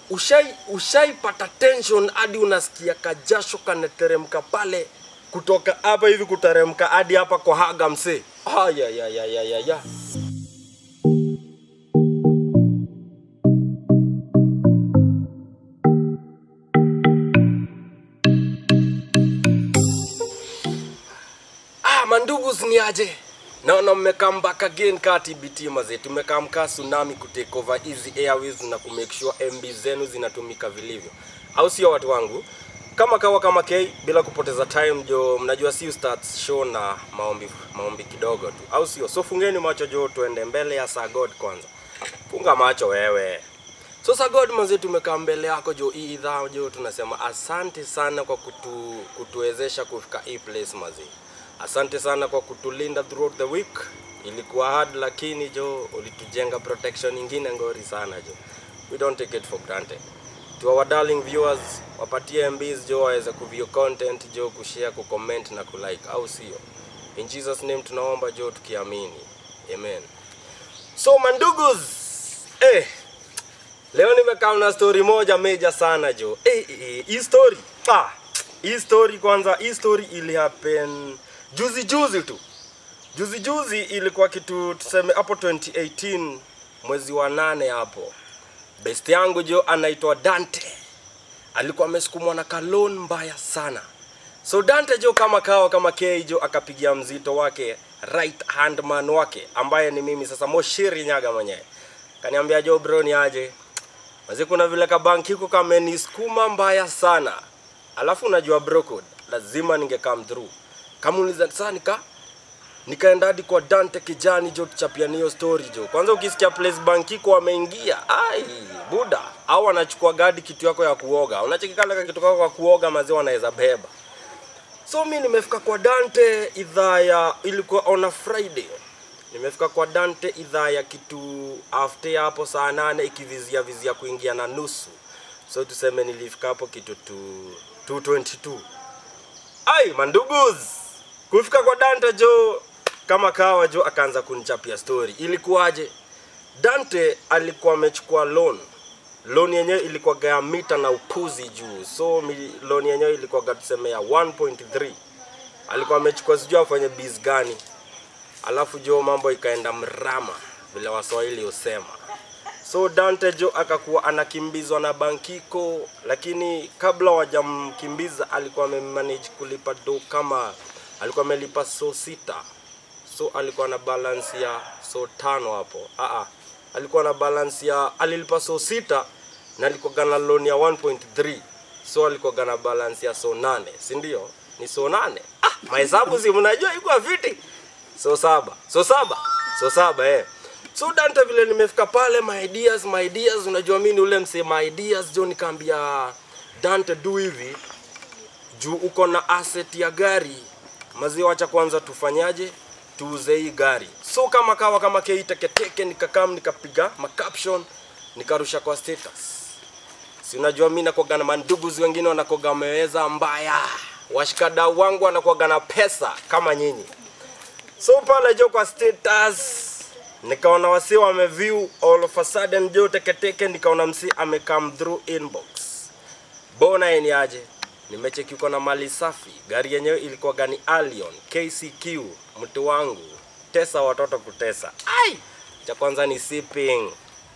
ushai ushaipata tension hadi unasikia kajasho kanateremka pale kutoka hapa hivi kuteremka hadi hapa kwa haga msee aya ya ya ya ya ya Ah, mandugu ni aje? Naona mmekaa back again ka TBT maze. Tumekaa mkaa tsunami kutake over hizi airways na kumake sure MB zenu zinatumika vilivyo. Au sio watu wangu? Kama kawa kama K bila kupoteza time jo, mnajua si start show na maombi maombi kidogo tu. Au sio? So fungeni macho jo, tuende mbele ya Sir God kwanza. Funga macho wewe. So Sir God manze, tumekaa mbele yako jo, hii idhaa jo, tunasema asante sana kwa kutu, kutuwezesha kufika hii place maze. Asante sana kwa kutulinda throughout the week. Ilikuwa hard lakini jo, ulitujenga protection ingine ngori sana jo. We don't take it for granted. To our darling viewers, wapatie MBs jo waweze kuview content jo, kushare, kucomment na kulike, au sio? In Jesus name tunaomba jo, tukiamini. Amen. So manduguz, eh, Leo nimekaa na story moja meja sana jo. Eh, eh, eh, hii story. Ah, hii story kwanza, hii story ili happen juzi juzi tu. Juzi juzi ilikuwa kitu tuseme hapo 2018 mwezi wa nane hapo. Best yangu jo anaitwa Dante. Alikuwa amesukumwa na kalon mbaya sana. So Dante jo kama kawa kama K jo akapigia mzito wake right hand man wake ambaye ni mimi sasa Moshiri Nyaga mwenyewe. Kaniambia jo bro ni aje? Mazi kuna vile kabanki huko kamenisukuma mbaya sana. Alafu unajua bro code, lazima ninge come through. Kamuuliza sasa nika nikaenda hadi kwa Dante kijani jo tuchapiani hiyo story jo. Kwanza ukisikia place bankiko wameingia, ai buda au wanachukua gadi kitu yako ya kuoga. Unachekikala kitu kako kwa kuoga maziwa wanaweza beba. So mi nimefika kwa Dante idhaa ya ilikuwa on a Friday. Nimefika kwa Dante idhaa ya kitu after hapo saa nane ikivizia vizia kuingia na nusu. So tuseme nilifika hapo kitu tu 222. Ai manduguz. Kufika kwa Dante jo kama kawa jo akaanza kunichapia story. Ilikuwaje? Dante alikuwa amechukua loan. Loan yenyewe ilikuwa gaya mita na upuzi juu. So mi- loan yenyewe ilikuwa ga tuseme ya 1.3. Alikuwa amechukua sijui afanye biz gani. Alafu jo mambo ikaenda mrama vile Waswahili husema. So Dante jo akakuwa anakimbizwa na Bankiko, lakini kabla wajamkimbiza alikuwa amemanage kulipa do kama alikuwa amelipa so sita, so alikuwa na balance ya so tano hapo. Aa, alikuwa na balance ya alilipa so sita na alikuwa gana loan ya 1.3 so alikuwa gana balance ya so nane, si ndio? Ni so nane. Ah, mahesabu si mnajua iko fiti so saba so saba so saba eh so dante vile nimefika pale my ideas my ideas unajua mimi ni ule msee my ideas jo nikaambia dante du hivi juu uko na asset ya gari maziwa acha kwanza tufanyaje tuuze hii gari so kama kawa kama kei teketeke nikakam nikapiga macaption nikarusha kwa status si unajua mi nakuaga na manduguzi wengine wanakuaga wameweza mbaya washikadau wangu wanakuaga na pesa kama nyinyi so pale jo kwa status nikaona wasi wameview all of a sudden jo teketeke nikaona msi amecome through inbox bona ni aje nimecheki uko na mali safi gari yenyewe ilikuwa gani Allion KCQ mtu wangu tesa watoto kutesa ai cha kwanza ni sipping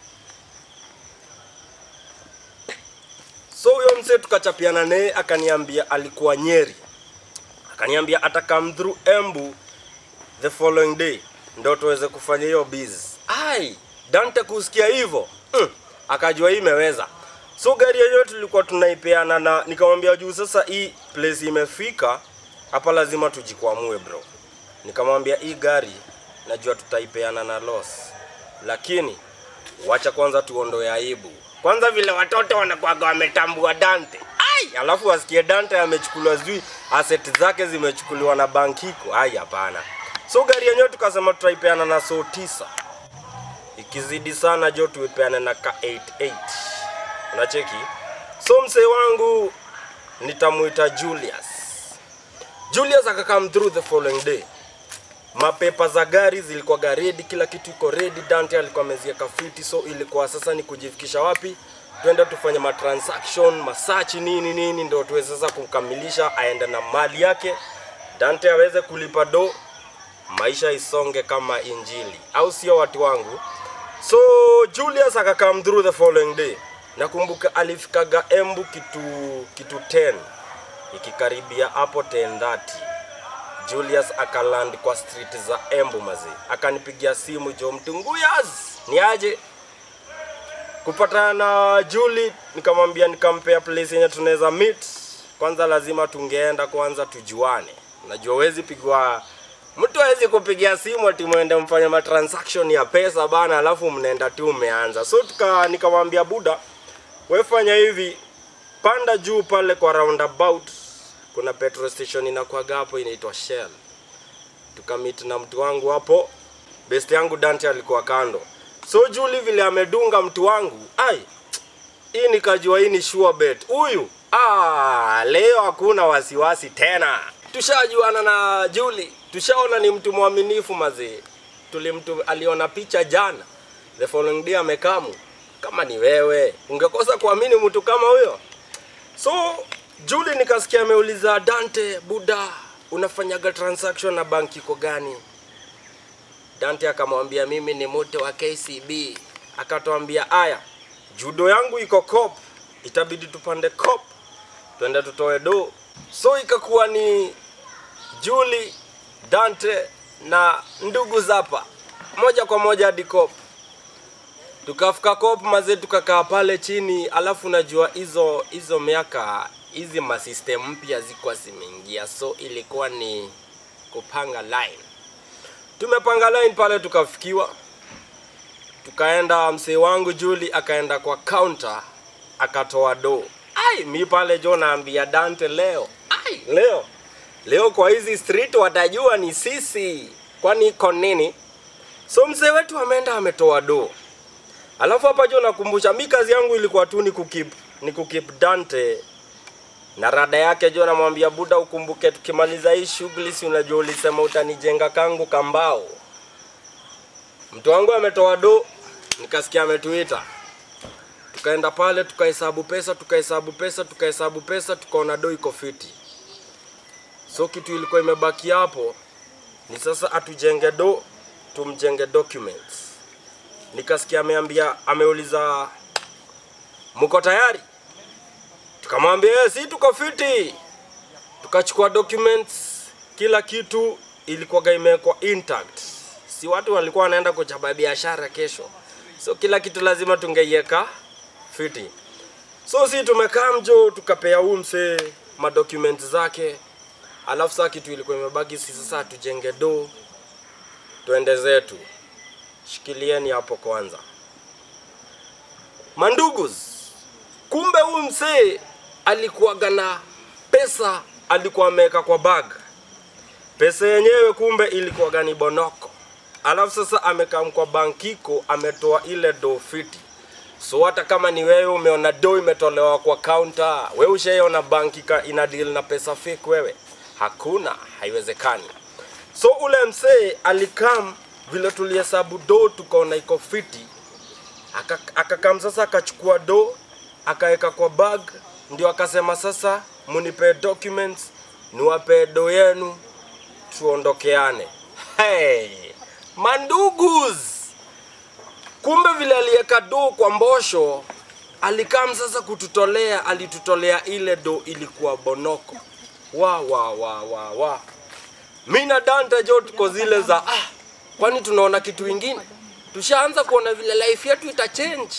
so huyo mse tukachapiana naye akaniambia alikuwa nyeri akaniambia ata come through embu the following day ndo tuweze kufanya hiyo biz ai dante kusikia hivyo mm, akajua hii imeweza so gari yenyewe tulikuwa tunaipeana na nikamwambia juu sasa hii place imefika hapa lazima tujikwamue bro nikamwambia hii gari najua tutaipeana na loss lakini wacha kwanza tuondoe aibu kwanza vile watoto wanakuwaga wametambua dante ai alafu wasikie dante amechukuliwa sijui asset zake zimechukuliwa na bankiko ai hapana so gari yenyewe tukasema tutaipeana na so tisa ikizidi sana jo tuipeane na ka 88 unacheki so msee wangu nitamuita julius julius akakam through the following day mapepa za gari zilikuwa ready kila kitu iko ready dante alikuwa amezieka fiti so ilikuwa sasa ni kujifikisha wapi twende tufanye matransaction masachi nini nini, ndio tuweze sasa kukamilisha, aende na mali yake, Dante aweze kulipa do, maisha isonge kama injili, au sio watu wangu? So Julius akakam through the following day. Nakumbuka alifikaga Embu kitu kitu 10 ikikaribia hapo 10:30. Julius akaland kwa street za Embu mazi, akanipigia simu jo, mtunguyas ni aje kupatana na Julie, nikamwambia nikampea place yenye tunaweza meet. Kwanza lazima tungeenda kwanza tujuane, najua wezi pigwa mtu hawezi kupigia simu ati mwende mfanye matransaction ya pesa bana, alafu mnaenda tu umeanza. So tuka nikamwambia buda, we fanya hivi, panda juu pale kwa roundabout, kuna petrol station inakuwaga hapo inaitwa Shell. Tukamit na mtu wangu hapo, best yangu Dante alikuwa kando. So Julie vile amedunga mtu wangu, ai hii nikajua hii ni sure bet. Huyu ah, leo hakuna wasiwasi tena. Tushajuana na Julie, tushaona ni mtu mwaminifu mazee. Tulimtu aliona picha jana, the following day amekamu. Kama ni wewe ungekosa kuamini mtu kama huyo? So Julie nikasikia ameuliza Dante, buda, unafanyaga transaction na banki iko gani? Dante akamwambia mimi ni mtu wa KCB. Akatwambia aya, judo yangu iko cop, itabidi tupande cop twende tutoe do. So ikakuwa ni Julie, Dante na ndugu Zapa moja kwa moja hadi cop. Tukafika cop mazee, tukakaa pale chini, alafu najua hizo hizo miaka hizi masystem mpya zikuwa zimeingia, so ilikuwa ni kupanga line tumepanga line pale, tukafikiwa, tukaenda. Msee wangu Juli akaenda kwa counter akatoa do. Ai, mi pale jo naambia Dante leo, ai, leo leo kwa hizi street watajua ni sisi, kwani iko nini? So mzee wetu ameenda ametoa do, alafu hapa jo nakumbusha, mi kazi yangu ilikuwa tu ni kukip ni kukip Dante na rada yake jo, namwambia buda, ukumbuke tukimaliza hii shughuli, si unajua ulisema utanijenga kangu kambao. Mtu wangu ametoa do, nikasikia ametuita, tukaenda pale tukahesabu pesa, tukahesabu pesa, tukahesabu pesa, tukaona do iko fiti. So kitu ilikuwa imebaki hapo ni sasa atujenge do, tumjenge documents. Nikasikia ameambia, ameuliza mko tayari? Tukamwambia "Eh, si tuko fiti. Tukachukua documents, kila kitu ilikuwa imewekwa intact. Si watu walikuwa wanaenda kuchapa biashara kesho, so kila kitu lazima tungeiweka fiti. So si tumekaa mjo, tukapea huu msee madocuments zake, alafu saa kitu ilikuwa imebaki si sasa tujenge do, tuende zetu. Shikilieni hapo kwanza, mandugus. Kumbe huyu msee alikuwaga na pesa, alikuwa ameweka kwa bag. Pesa yenyewe kumbe ilikuwaga ni bonoko, alafu sasa amekam kwa bankiko, ametoa ile do fiti. So hata kama ni wewe umeona do imetolewa kwa counter, wewe ushaiona banki ka- ina deal na pesa fake wewe? Hakuna, haiwezekani. So ule msee alikam vile tulihesabu do tukaona iko fiti, Aka- akakam sasa akachukua do akaweka kwa bag, ndio akasema sasa munipe documents niwape do yenu tuondokeane. Hey, mandugus! Kumbe vile aliweka do kwa mbosho, alikam sasa kututolea, alitutolea ile do ilikuwa bonoko. Wa wa wa wa wa. Mi na Dante jo tuko zile za ah, kwani tunaona kitu ingine? Tushaanza kuona vile life yetu itachange.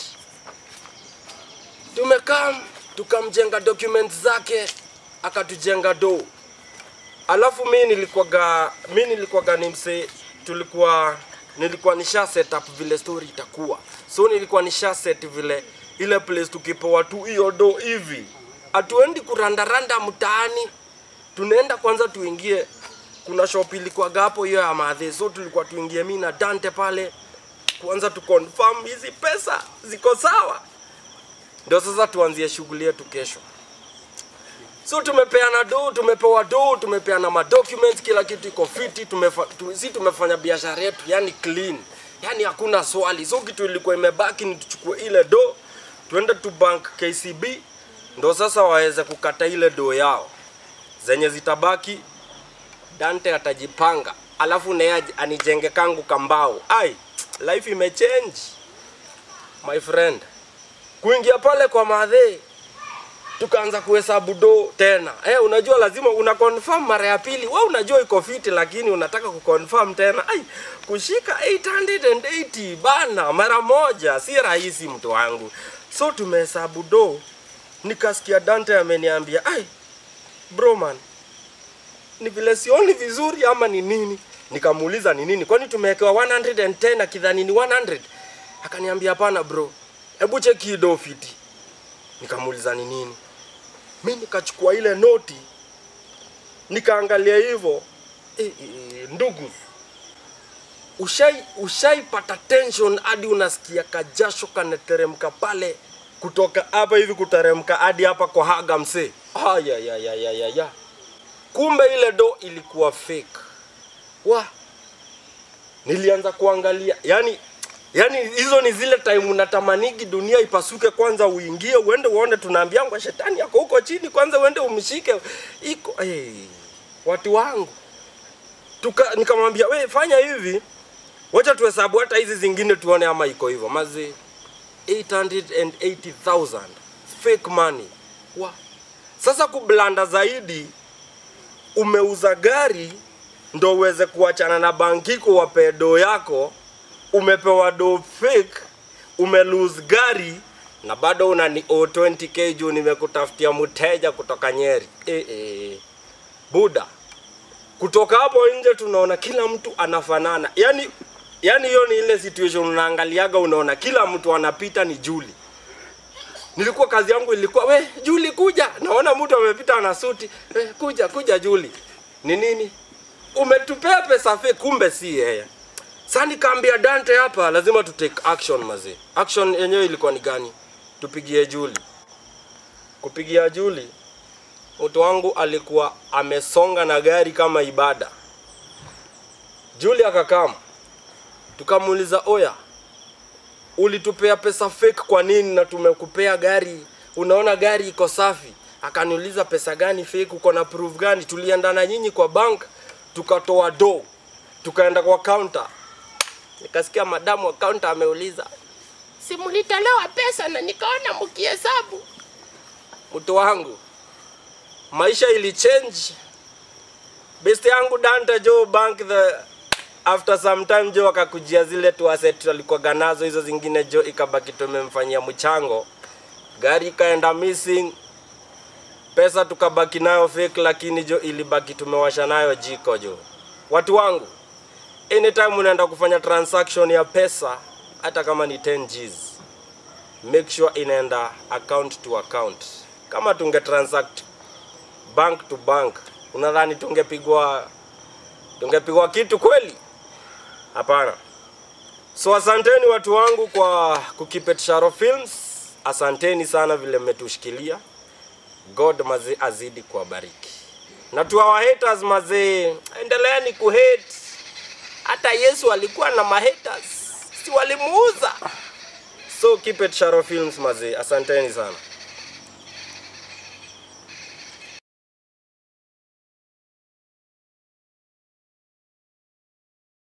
Tumekaa tukamjenga documents zake, akatujenga do. Alafu mi nilikuwaga mi nilikuwaga ni mse, tulikuwa nilikuwa nisha set up vile story itakuwa, so nilikuwa nisha set vile ile place tukipewa tu hiyo do hivi, hatuendi kurandaranda mtaani, tunaenda kwanza tuingie. Kuna shop ilikuwaga hapo hiyo ya madhe, so tulikuwa tuingie mi na Dante pale kwanza tu confirm hizi pesa ziko sawa, ndio sasa tuanzie shughuli yetu kesho. So tumepeana do, tumepewa do, tumepeana ma documents, kila kitu iko fiti, tumefa, tu, si tumefanya biashara yetu yani clean, yani hakuna swali. So kitu ilikuwa imebaki ni tuchukue ile do twende tu bank KCB ndo sasa waweze kukata ile doo yao zenye zitabaki. Dante atajipanga, alafu naye aj- anijenge kangu kambao. Ai, life imechange my friend. Kuingia pale kwa madhe tukaanza kuhesabu do tena. Eh, unajua lazima una confirm mara ya pili. Wewe unajua iko fiti lakini unataka kuconfirm tena. Ai, kushika 880 bana mara moja si rahisi mtu wangu. So tumehesabu do. Nikasikia Dante ameniambia, "Ai, bro man, ni vile sioni vizuri ama ni nini?" Nikamuuliza ni nini? Kwani tumewekewa 110 akidhani ni 100? Akaniambia hapana bro. Hebu cheki hii do fiti. Nikamuuliza ni nini? mi nikachukua ile noti nikaangalia hivyo e, e, ndugu ushai ushaipata tension hadi unasikia kajasho kanateremka pale kutoka hapa hivi kuteremka hadi hapa kwa haga msee ayayayayaya kumbe ile do ilikuwa fake wa nilianza kuangalia yani yani hizo ni zile time unatamanigi dunia ipasuke kwanza uingie uende uone tunaambiangwa shetani yako huko chini kwanza uende umshike iko hey, watu wangu tuka nikamwambia we fanya hivi wacha tuhesabu hata hizi zingine tuone ama iko hivyo mazi 880000 fake money wa sasa kublanda zaidi umeuza gari ndo uweze kuachana na bankiko wape doo yako umepewa do fake umelose gari na bado una ni o 20k juu nimekutafutia mteja kutoka Nyeri. E, e. Buda, kutoka hapo nje tunaona kila mtu anafanana, yani yani hiyo ni ile situation unaangaliaga, unaona kila mtu anapita ni Juli. Nilikuwa kazi yangu ilikuwa we Juli kuja, naona mtu amepita na suti we, kuja kuja Juli, ni nini? Umetupea pesa fake, kumbe si yeye. Sasa nikaambia Dante hapa lazima tu take action mazee. Action yenyewe ilikuwa ni gani? Tupigie Juli. Kupigia Juli, mtu wangu alikuwa amesonga na gari kama ibada. Juli akakam, tukamuuliza oya, ulitupea pesa fake kwa nini na tumekupea gari? Unaona gari iko safi. Akaniuliza pesa gani fake, uko na proof gani? Tulienda na nyinyi kwa bank, tukatoa do, tukaenda kwa counter, nikasikia madamu wa counter ameuliza si mlitolewa pesa na nikaona mkihesabu. mtu wangu maisha ilichange best yangu Dante jo bank the after some time jo akakujia zile tu asset alikuwa nazo hizo zingine jo ikabaki tumemfanyia mchango gari ikaenda missing pesa tukabaki nayo fake lakini jo ilibaki tumewasha nayo jiko jo watu wangu anytime unaenda kufanya transaction ya pesa hata kama ni 10 Gs make sure inaenda account to account kama tunge transact bank to bank unadhani tungepigwa tungepigwa kitu kweli hapana so asanteni watu wangu kwa kukipet Sharo Films asanteni sana vile mmetushikilia god mazee azidi kuwabariki na tu our haters mazee endeleeni kuhate hata yesu alikuwa na mahaters si walimuuza so keep it Sharo Films mazee asanteni sana